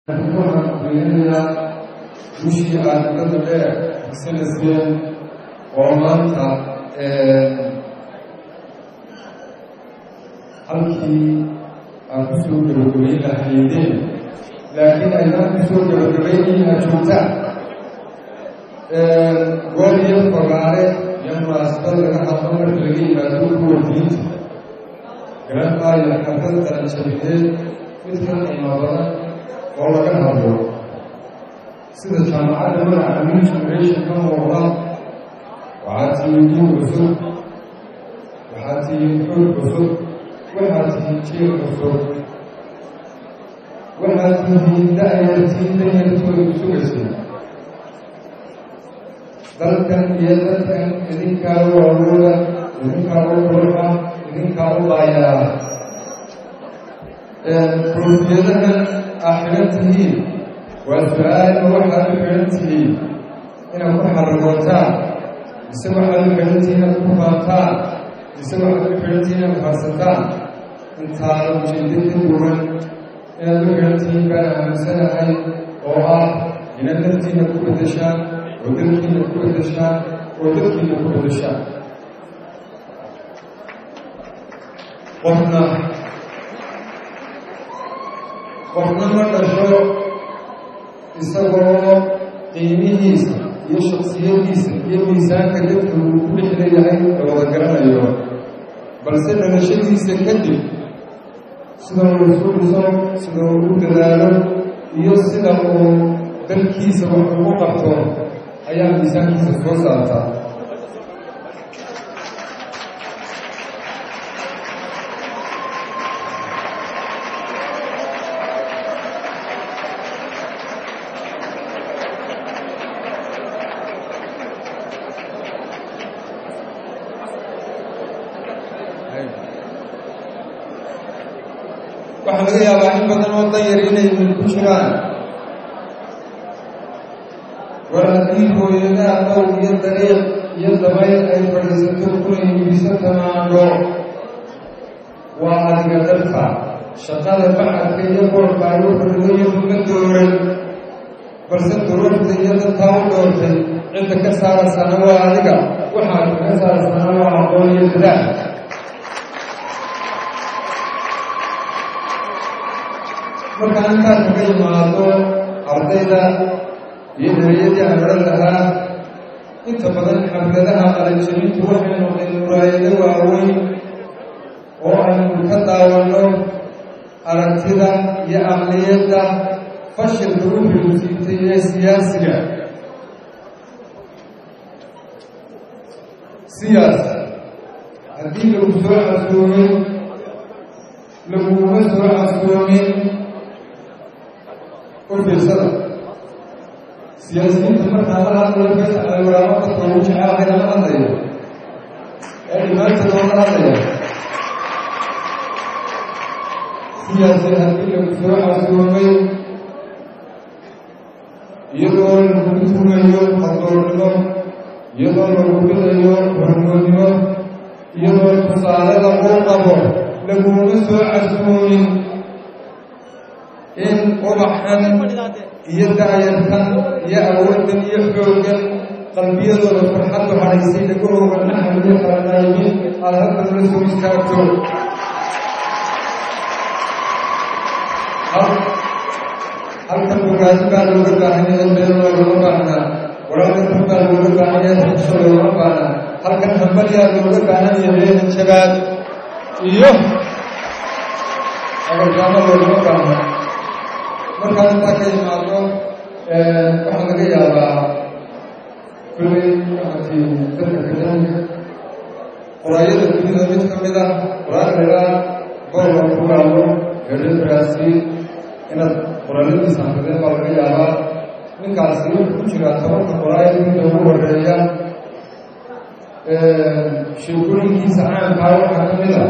waxaan fiirinayaa wishii aad dada dheer higsanayseen oo maanta halkii aan ku soo gabagabayn lahaydeen laakiin aynaan ku soo gabagabaynin aad joogtaan goob iyo fogaare iyo munaasabad laga hadlo marka laga yimaado kuwa diinta garan maayo xafad qaranjabineed mid ka qiimo badan oo laga hadlo sida jaamacadda magaca new generation ka muuqda waxaad tihiin diin cusub waxaad tihiin xoog cusub waxaad tihiin jiil cusub waxaad tihiin da-yartiin danyartooda sugaysa dalkan iyo dadkan idinkaa u awooda idinkaa u qurxa idinkaa u baayaa koofiyadahan aa xihan tihiin waa su-aalma waxaad u xihan tihiin inaad ku xaragootaan mise waxaad u xihan tihiin inaad ku faantaan mise waxaad u xihan tihiin inaad farsataan intaada ujeedo ka duwan inaad u xihan tihiin baan aaminsanahay oo ah inaad naftiina ku bedeshaan oo dalkiina ku bedeshaan oo dadkiina ku bedeshaan qofna qofna ma dhasho isagoo qiimihiisa iyo shaksiyadiisa iyo miisaanka dadka uu ku dhex leeyahay la wada garanayo balse dhalashadiisa kadib sida uu isu dhiso sida uu u dadaalo iyo sida uu dalkiisa wax ugu qabto ayaa miisaankiisa soo saartaa waxaa laga yaabaa in badan oo dan yar inay mil ku jiraan war haddii hooyadaha dhow iyo dariiq iyo dabayl ay fadhiisato kuna iibiso tamaandho waa adiga dalka shaqada bacadka iyo boorka ay u fadhidayo uma dooran balse duruurta iyo dadkaa u doortay cidda ka saaraysana waa adiga waxaad kaga saaraysana waa aqoon iyo dadaal markaan intaas kaga yimaado ardayda iyo dariyadii aan odhan lahaa inta badan xafladaha qalanjabintu waxay noqdeen muraayado waaweyn oo aynu ka daawanno aragtida iyo aqliyadda fashilka u xulusiitay ee siyaasiga siyaas haddii lagu soo casoomin laguma soo casoomin fiirsada siyaasiyiinta markaa la hadlayo faysal waraamo dadka ugu jecelahay lama hadlayo ee dhimaantooda lama hadlaya siyaasi haddii lagu soo casuumay iyadoo lagu tugayo hadoornimo iyadoo lagu bidayo hormoodnimo iyadoo tusaale lagu qabo laguma soo casuumin in ubaxan iyo daayarkan iyo awooddan iyo xooggan qalbiyadooda farxaddu hadhaysay dhagahooga naxal iyo qaranaayimin aada halkan la soo istaagto halkan bogaadi baa looga baahan yahay been loogama baahnaa walaalkan baa looga baahan yahay xisho loogama baahnaa halkan hambalyaa looga baahan yahay hanjabaad iyo abargaamo loogama baahnaa markaa intaa ka yimaado waxaa laga yaabaa kulley waxaati dadka kadaanka qoraayada dunida mid ka mid ah qoraankaa boorka ku gaalo eedhabraasi inaad qoraaladiisa akrideen baa laga yaabaa ninkaasi wuxuu ku jiraa tobanka qoraayada midda ugu horeeya sheekooyinkiisa caamkaa waxaa ka mid a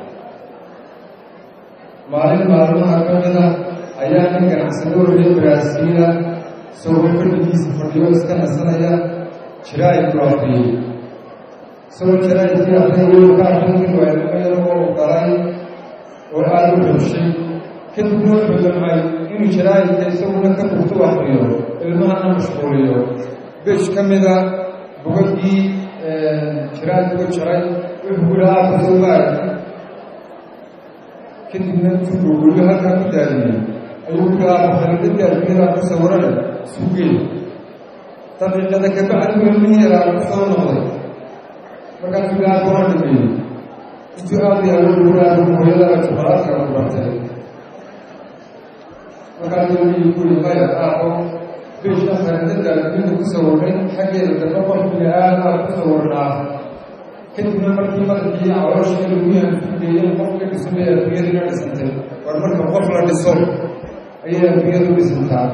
maalin maalmaha ka mid a ayaa nin ganacsado reer baraasiila isagoo fadhigiisa fadhiyo iska nasanaya jiraay ku aqriyey isagoo jiraaykii aqriyay ka aqrin waayo oo u galay oo aada u xushay kadibna wuxuu damcay inuu jaraa'idka isaguna ka bugto akriyo ilmahana mashquuliyo besh ka mida bogagii jaraa'idka jaray wuxuu ku dhahaa kasoobaag kadibna intuu gogolyo halkaa ku daadiyey ayuu ku dhahaa bakharidadka adduunyada ku sawirana sugeen daqiiqada kabacdi buu ilmihii yaraa ku soo noqday markaasuu dhahaa kuwan dhameeyey intuu aada yaalo guraadu hooyadaba jabaraadka ku bartay markaasuu ilmihii ku yii maya aaqo beeshka kharidada adduunyada ku sawirnay xaggeeda dambe qofkiga aada aada ku sawirnaa kadibna markii madaxii caloosha lagu yaanfugeeyey qofka dhismay adduunyadina dhisantay war marka qof la dhiso ayay adduunyadu dhisantaa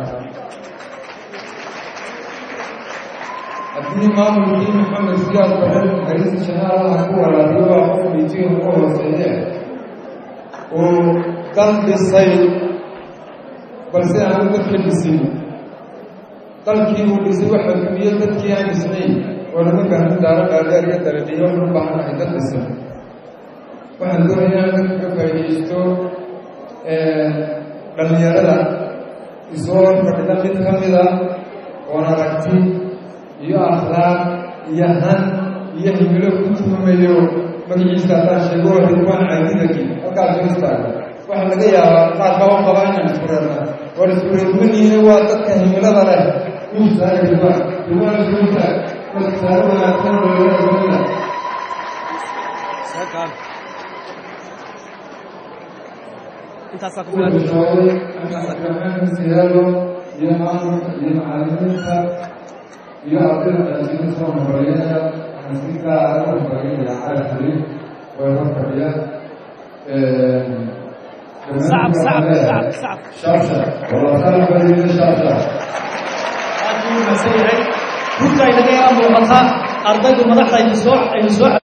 haddii maamulkii maxamed siyaad baran harisi janaalaha ku walaabiyo waa qof miitiga uga hooseeye oo dal dhisay balse aanu dadka dhisin dalkii uu dhisay waxa dumiye dadkii aan dhisnayn oo laga baahno daaro dhaadheer iyo daladhiyo u baahanahay dad dhisan waxaan doonayaa in dadka ka faa'iidaysto dhallinyarada isoo fadhida mid ka mida oon aragti iyo akhlaaq iyo han iyo himilo ku tuhmayo magaciisa haddaan sheego ridwaan caadidagi halkaas soo istaaga waxaa laga yaabaa qaar kaba qaba inaan iskureerna war iskureermaniina waa dadka himilada leh u istaaga ridwaan ridwaan soo istaag wasaaro wanaagsan oo looga siyaalo iyo maamulka iyo macalimiinta iyo ardayda qaasiin soo horeeyada waxaan si gaara u horeynaya cali xaliim way hor fadhiyaan صعب صعب صعب صعب شرشر والله خلف بديل شرشر runta inaga muuqata ardaydu madaxda aynu soo aynu soo